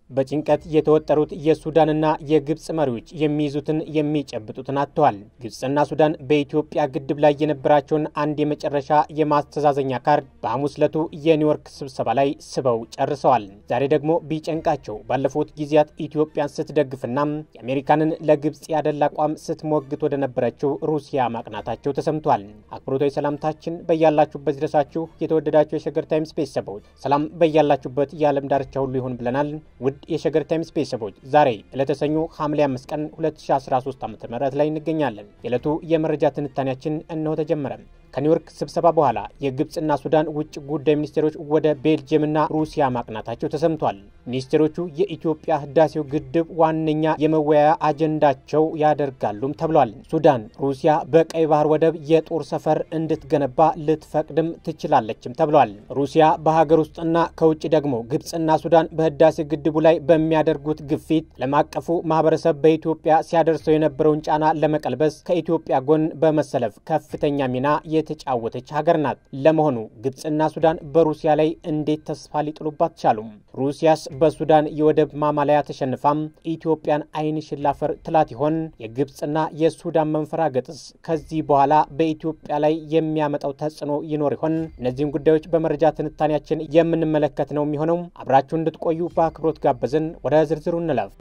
በጭንቀት የተወጠሩት የሱዳንና የግብፅ መሪዎች የሚይዙትን የሚጨብጡትን አጥተዋል። ግብፅና ሱዳን በኢትዮጵያ ግድብ ላይ የነበራቸውን አንድ የመጨረሻ የማስተዛዘኛ ካርድ በሐሙስ ዕለቱ የኒውዮርክ ስብሰባ ላይ ስበው ጨርሰዋል። ዛሬ ደግሞ ቢጨንቃቸው ባለፉት ጊዜያት ኢትዮጵያን ስትደግፍና የአሜሪካንን ለግብፅ ያደላ አቋም ስትሞግት ወደ ነበረችው ሩሲያ ማቅናታቸው ተሰምቷል። አክብሮታዊ ሰላምታችን በያላችሁበት ድረሳችሁ የተወደዳችሁ የሸገር ታይምስ ቤተሰቦች ሰላም በያላችሁበት የዓለም ዳርቻ ሁሉ ይሆን ብለናል። ውድ የሸገር ታይምስ ቤተሰቦች ዛሬ ዕለተ ሰኞ ሐምሌ 5 ቀን 2013 ዓ ም ላይ እንገኛለን። የዕለቱ የመረጃ ትንታኔያችን እነሆ ተጀመረ። ከኒውዮርክ ስብሰባ በኋላ የግብፅና ሱዳን ውጭ ጉዳይ ሚኒስቴሮች ወደ ቤልጅየምና ሩሲያ ማቅናታቸው ተሰምቷል። ሚኒስቴሮቹ የኢትዮጵያ ህዳሴው ግድብ ዋነኛ የመወያያ አጀንዳቸው ያደርጋሉም ተብሏል። ሱዳን ሩሲያ በቀይ ባህር ወደብ የጦር ሰፈር እንድትገነባ ልትፈቅድም ትችላለችም ተብሏል። ሩሲያ በሀገር ውስጥና ከውጭ ደግሞ ግብፅና ሱዳን በህዳሴ ግድቡ ላይ በሚያደርጉት ግፊት ዓለም አቀፉ ማህበረሰብ በኢትዮጵያ ሲያደርሰው የነበረውን ጫና ለመቀልበስ ከኢትዮጵያ ጎን በመሰለፍ ከፍተኛ ሚና የተጫወተች ሀገር ናት። ለመሆኑ ግብፅና ሱዳን በሩሲያ ላይ እንዴት ተስፋ ሊጥሉባት ቻሉም? ሩሲያስ በሱዳን የወደብ ማማለያ ተሸንፋም ኢትዮጵያን አይን ሽላፈር ትላት ይሆን? የግብፅና የሱዳን መንፈራገጥስ ከዚህ በኋላ በኢትዮጵያ ላይ የሚያመጣው ተጽዕኖ ይኖር ይሆን? እነዚህን ጉዳዮች በመረጃ ትንታኔያችን የምንመለከት ነው የሚሆነው። አብራችሁ እንድትቆዩ በአክብሮት ጋበዝን። ወደ ዝርዝሩ እንለፍ።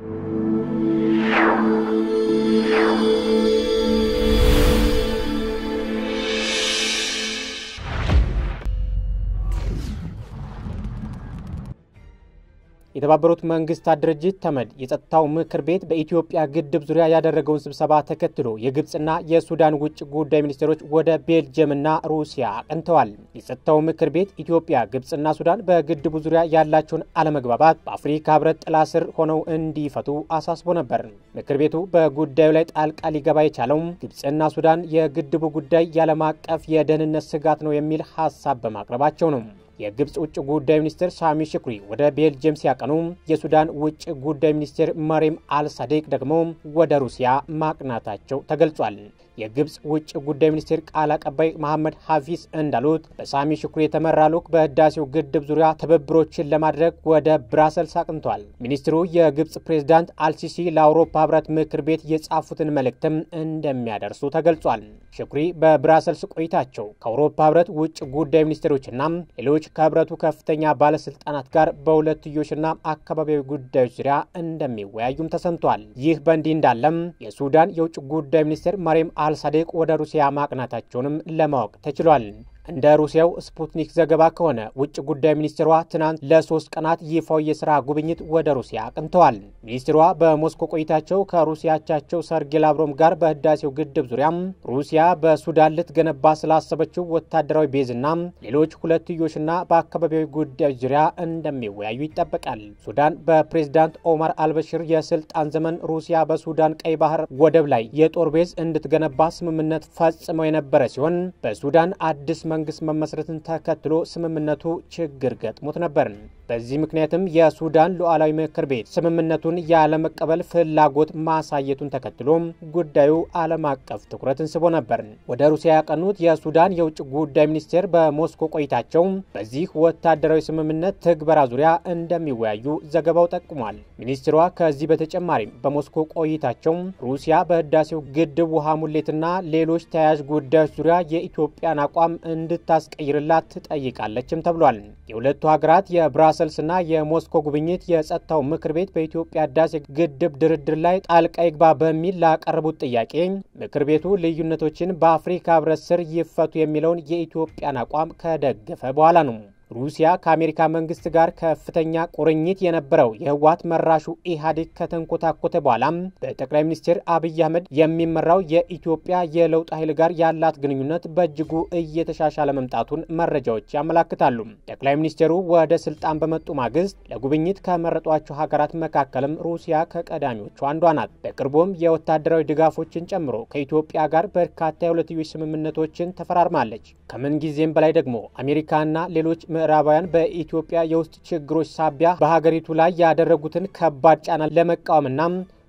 የተባበሩት መንግስታት ድርጅት ተመድ የጸጥታው ምክር ቤት በኢትዮጵያ ግድብ ዙሪያ ያደረገውን ስብሰባ ተከትሎ የግብፅና የሱዳን ውጭ ጉዳይ ሚኒስቴሮች ወደ ቤልጅየምና ሩሲያ አቅንተዋል። የጸጥታው ምክር ቤት ኢትዮጵያ፣ ግብፅና ሱዳን በግድቡ ዙሪያ ያላቸውን አለመግባባት በአፍሪካ ህብረት ጥላ ስር ሆነው እንዲፈቱ አሳስቦ ነበር። ምክር ቤቱ በጉዳዩ ላይ ጣልቃ ሊገባ የቻለው ግብፅና ሱዳን የግድቡ ጉዳይ የዓለም አቀፍ የደህንነት ስጋት ነው የሚል ሀሳብ በማቅረባቸው ነው። የግብፅ ውጭ ጉዳይ ሚኒስትር ሳሚ ሽኩሪ ወደ ቤልጅየም ሲያቀኑ የሱዳን ውጭ ጉዳይ ሚኒስትር መሪም አልሳዴቅ ደግሞ ወደ ሩሲያ ማቅናታቸው ተገልጿል። የግብፅ ውጭ ጉዳይ ሚኒስቴር ቃል አቀባይ መሐመድ ሀፊዝ እንዳሉት በሳሚ ሽኩሪ የተመራ ልዑክ በህዳሴው ግድብ ዙሪያ ትብብሮችን ለማድረግ ወደ ብራሰልስ አቅንቷል። ሚኒስትሩ የግብፅ ፕሬዝዳንት አልሲሲ ለአውሮፓ ህብረት ምክር ቤት የጻፉትን መልእክትም እንደሚያደርሱ ተገልጿል። ሽኩሪ በብራሰልስ ቆይታቸው ከአውሮፓ ህብረት ውጭ ጉዳይ ሚኒስቴሮችና ሌሎች ከህብረቱ ከፍተኛ ባለስልጣናት ጋር በሁለትዮሽና አካባቢያዊ ጉዳዮች ዙሪያ እንደሚወያዩም ተሰምቷል። ይህ በእንዲህ እንዳለም የሱዳን የውጭ ጉዳይ ሚኒስቴር መሪም አልሳዴቅ ወደ ሩሲያ ማቅናታቸውንም ለማወቅ ተችሏል። እንደ ሩሲያው ስፑትኒክ ዘገባ ከሆነ ውጭ ጉዳይ ሚኒስትሯ ትናንት ለሶስት ቀናት ይፋዊ የስራ ጉብኝት ወደ ሩሲያ አቅንተዋል። ሚኒስትሯ በሞስኮ ቆይታቸው ከሩሲያቻቸው ሰርጌይ ላቭሮቭ ጋር በህዳሴው ግድብ ዙሪያም ሩሲያ በሱዳን ልትገነባ ስላሰበችው ወታደራዊ ቤዝና ሌሎች ሁለትዮሽና በአካባቢያዊ ጉዳዮች ዙሪያ እንደሚወያዩ ይጠበቃል። ሱዳን በፕሬዝዳንት ኦማር አልበሽር የስልጣን ዘመን ሩሲያ በሱዳን ቀይ ባህር ወደብ ላይ የጦር ቤዝ እንድትገነባ ስምምነት ፈጽመው የነበረ ሲሆን በሱዳን አዲስ መንግስት መመስረትን ተከትሎ ስምምነቱ ችግር ገጥሞት ነበር። በዚህ ምክንያትም የሱዳን ሉዓላዊ ምክር ቤት ስምምነቱን ያለመቀበል ፍላጎት ማሳየቱን ተከትሎ ጉዳዩ ዓለም አቀፍ ትኩረትን ስቦ ነበር። ወደ ሩሲያ ያቀኑት የሱዳን የውጭ ጉዳይ ሚኒስቴር በሞስኮ ቆይታቸው በዚህ ወታደራዊ ስምምነት ትግበራ ዙሪያ እንደሚወያዩ ዘገባው ጠቁሟል። ሚኒስትሯ ከዚህ በተጨማሪም በሞስኮ ቆይታቸው ሩሲያ በህዳሴው ግድብ ውሃ ሙሌትና ሌሎች ተያያዥ ጉዳዮች ዙሪያ የኢትዮጵያን አቋም እንድታስቀይርላት ትጠይቃለችም ተብሏል። የሁለቱ ሀገራት የብራሰልስና የሞስኮ ጉብኝት የጸጥታው ምክር ቤት በኢትዮጵያ ህዳሴ ግድብ ድርድር ላይ ጣልቃ ይግባ በሚል ላቀረቡት ጥያቄ ምክር ቤቱ ልዩነቶችን በአፍሪካ ህብረት ስር ይፈቱ የሚለውን የኢትዮጵያን አቋም ከደገፈ በኋላ ነው። ሩሲያ ከአሜሪካ መንግስት ጋር ከፍተኛ ቁርኝት የነበረው የህወሓት መራሹ ኢህአዴግ ከተንኮታኮተ በኋላም በጠቅላይ ሚኒስትር አብይ አህመድ የሚመራው የኢትዮጵያ የለውጥ ኃይል ጋር ያላት ግንኙነት በእጅጉ እየተሻሻለ መምጣቱን መረጃዎች ያመላክታሉ። ጠቅላይ ሚኒስትሩ ወደ ስልጣን በመጡ ማግስት ለጉብኝት ከመረጧቸው ሀገራት መካከልም ሩሲያ ከቀዳሚዎቹ አንዷ ናት። በቅርቡም የወታደራዊ ድጋፎችን ጨምሮ ከኢትዮጵያ ጋር በርካታ የሁለትዮሽ ስምምነቶችን ተፈራርማለች። ከምን ጊዜም በላይ ደግሞ አሜሪካና ሌሎች ምዕራባውያን በኢትዮጵያ የውስጥ ችግሮች ሳቢያ በሀገሪቱ ላይ ያደረጉትን ከባድ ጫና ለመቃወምና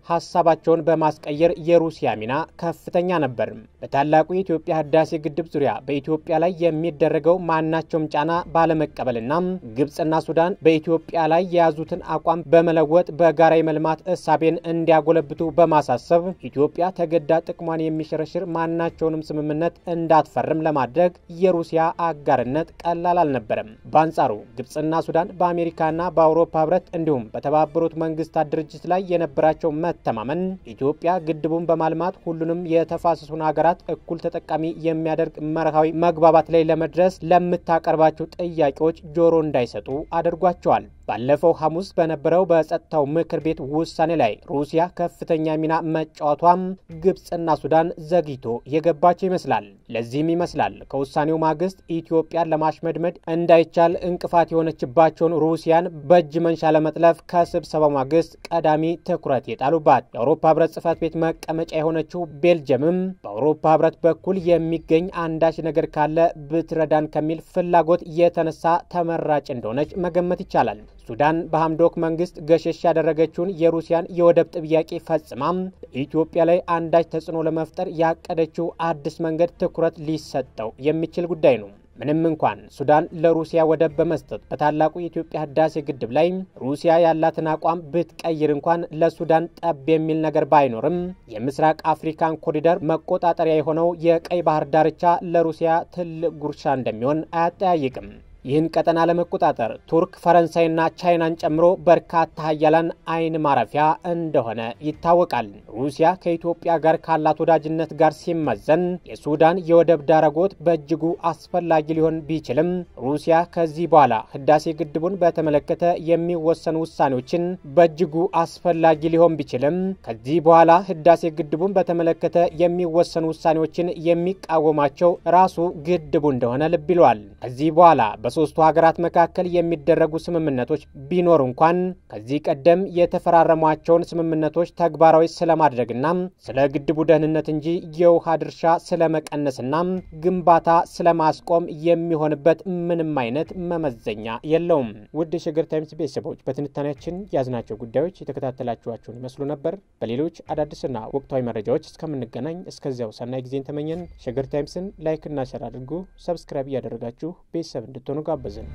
ሀሳባቸውን በማስቀየር የሩሲያ ሚና ከፍተኛ ነበር። በታላቁ የኢትዮጵያ ህዳሴ ግድብ ዙሪያ በኢትዮጵያ ላይ የሚደረገው ማናቸውም ጫና ባለመቀበልና ግብፅና ሱዳን በኢትዮጵያ ላይ የያዙትን አቋም በመለወጥ በጋራ የመልማት እሳቤን እንዲያጎለብቱ በማሳሰብ ኢትዮጵያ ተገዳ ጥቅሟን የሚሸረሽር ማናቸውንም ስምምነት እንዳትፈርም ለማድረግ የሩሲያ አጋርነት ቀላል አልነበረም። በአንጻሩ ግብፅና ሱዳን በአሜሪካና በአውሮፓ ህብረት እንዲሁም በተባበሩት መንግስታት ድርጅት ላይ የነበራቸው መተማመን ኢትዮጵያ ግድቡን በማልማት ሁሉንም የተፋሰሱን ሀገራት እኩል ተጠቃሚ የሚያደርግ መርሃዊ መግባባት ላይ ለመድረስ ለምታቀርባቸው ጥያቄዎች ጆሮ እንዳይሰጡ አድርጓቸዋል። ባለፈው ሐሙስ በነበረው በጸጥታው ምክር ቤት ውሳኔ ላይ ሩሲያ ከፍተኛ ሚና መጫወቷም ግብፅና ሱዳን ዘግይቶ የገባቸው ይመስላል። ለዚህም ይመስላል ከውሳኔው ማግስት ኢትዮጵያን ለማሽመድመድ እንዳይቻል እንቅፋት የሆነችባቸውን ሩሲያን በእጅ መንሻ ለመጥለፍ ከስብሰባው ማግስት ቀዳሚ ትኩረት የጣሉባት። የአውሮፓ ህብረት ጽህፈት ቤት መቀመጫ የሆነችው ቤልጅየምም በአውሮፓ ህብረት በኩል የሚገኝ አንዳች ነገር ካለ ብትረዳን ከሚል ፍላጎት የተነሳ ተመራጭ እንደሆነች መገመት ይቻላል። ሱዳን በሐምዶክ መንግስት ገሸሽ ያደረገችውን የሩሲያን የወደብ ጥያቄ ፈጽማም በኢትዮጵያ ላይ አንዳች ተጽዕኖ ለመፍጠር ያቀደችው አዲስ መንገድ ትኩረት ሊሰጠው የሚችል ጉዳይ ነው። ምንም እንኳን ሱዳን ለሩሲያ ወደብ በመስጠት በታላቁ የኢትዮጵያ ህዳሴ ግድብ ላይ ሩሲያ ያላትን አቋም ብትቀይር እንኳን ለሱዳን ጠብ የሚል ነገር ባይኖርም የምስራቅ አፍሪካን ኮሪደር መቆጣጠሪያ የሆነው የቀይ ባህር ዳርቻ ለሩሲያ ትልቅ ጉርሻ እንደሚሆን አያጠያይቅም። ይህን ቀጠና ለመቆጣጠር ቱርክ፣ ፈረንሳይና ቻይናን ጨምሮ በርካታ ሀያላን አይን ማረፊያ እንደሆነ ይታወቃል። ሩሲያ ከኢትዮጵያ ጋር ካላት ወዳጅነት ጋር ሲመዘን የሱዳን የወደብ ዳረጎት በእጅጉ አስፈላጊ ሊሆን ቢችልም ሩሲያ ከዚህ በኋላ ህዳሴ ግድቡን በተመለከተ የሚወሰኑ ውሳኔዎችን በእጅጉ አስፈላጊ ሊሆን ቢችልም ከዚህ በኋላ ህዳሴ ግድቡን በተመለከተ የሚወሰኑ ውሳኔዎችን የሚቃወማቸው ራሱ ግድቡ እንደሆነ ልብ ይለዋል። ከዚህ በኋላ በሶስቱ ሀገራት መካከል የሚደረጉ ስምምነቶች ቢኖር እንኳን ከዚህ ቀደም የተፈራረሟቸውን ስምምነቶች ተግባራዊ ስለማድረግና ስለ ግድቡ ደህንነት እንጂ የውሃ ድርሻ ስለመቀነስና ግንባታ ስለማስቆም የሚሆንበት ምንም አይነት መመዘኛ የለውም። ውድ የሸገር ታይምስ ቤተሰቦች በትንታኔያችን ያዝናቸው ጉዳዮች የተከታተላችኋቸውን ይመስሉ ነበር። በሌሎች አዳዲስና ወቅታዊ መረጃዎች እስከምንገናኝ እስከዚያው ሰናይ ጊዜን ተመኘን። ሸገር ታይምስን ላይክና ሸር አድርጉ። ሰብስክራይብ እያደረጋችሁ ቤተሰብ እንድትሆኑ ጋበዝን።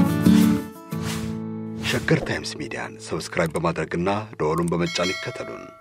ሸገር ታይምስ ሚዲያን ሰብስክራይብ በማድረግና ደወሉን በመጫን ይከተሉን።